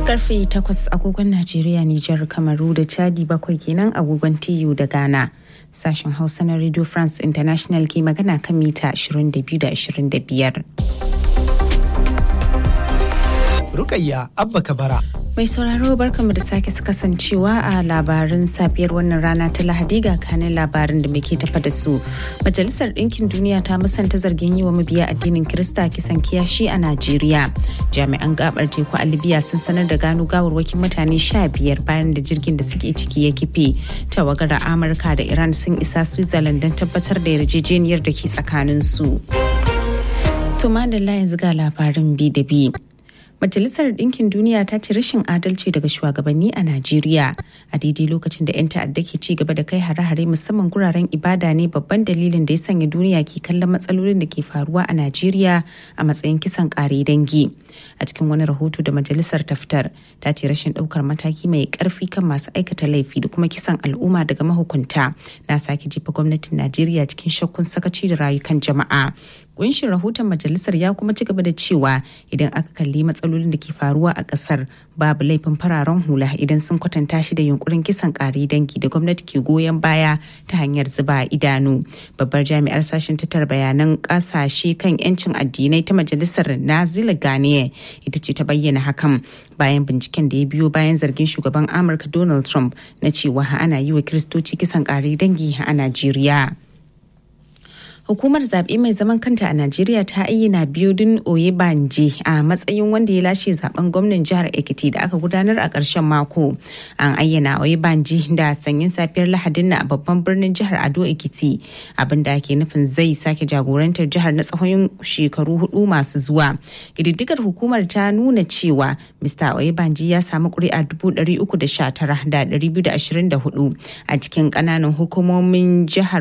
karfe 8 agogon Najeriya, Nijar, Kamaru da Chadi bakwai kenan agogon TU da Ghana. Sashen Hausa na Radio France International ke magana kan mita 22 da 25. Rukayya Abba Kabara. Mai sauraro barkamu da sake kasancewa a labarin safiyar wannan rana ta Lahadi ga kanin labarin da muke tafa da su. Majalisar Ɗinkin Duniya ta musanta zargin yi wa mabiya addinin Kirista kisan kiyashi a Najeriya. Jami'an gabar teku a Libya sun sanar da gano gawarwakin mutane sha biyar bayan da jirgin da suke ciki ya kife. Tawagar Amurka da Iran sun isa Switzerland don tabbatar da yarjejeniyar da ke tsakanin su. Tuma da yanzu ga labarin bi da bi. Majalisar Ɗinkin Duniya ta ce rashin adalci daga shugabanni a Najeriya a daidai lokacin da 'yan ta'adda ke ci gaba da kai hare-hare musamman guraren ibada ne babban dalilin da ya sanya duniya ke kallon matsalolin da ke faruwa a Najeriya a matsayin kisan ƙare dangi. A cikin wani rahoto da majalisar ta fitar ta ce rashin ɗaukar mataki mai ƙarfi kan masu aikata laifi da kuma kisan al'umma daga mahukunta na sake jefa gwamnatin Najeriya cikin shakkun sakaci da rayukan jama'a. Kunshin rahoton majalisar ya kuma ci gaba da cewa idan aka kalli matsalolin da ke faruwa a kasar babu laifin fararen hula idan sun kwatanta shi da yunkurin kisan kare dangi da gwamnati ke goyon baya ta hanyar zuba idanu. Babbar jami'ar sashen tattara bayanan kasashe kan 'yancin addinai ta majalisar Nazila Ganiye ita ce ta bayyana hakan bayan binciken da ya biyo bayan zargin shugaban Amurka Donald Trump na cewa ana yi wa Kiristoci kisan kare dangi a Najeriya. hukumar zaɓe mai zaman kanta a najeriya ta ayyana biodun oyebanje a matsayin wanda ya lashe zaben gwamnan jihar ekiti da aka gudanar a ƙarshen mako an ayyana oyebanje da sanyin safiyar lahadin na a babban birnin jihar ado ekiti abinda ake nufin zai sake jagorantar jihar na tsawon shekaru hudu masu zuwa ƙididdigar hukumar ta nuna cewa mr oyebanje ya samu ƙuri'a 319,224 a cikin ƙananan hukumomin jihar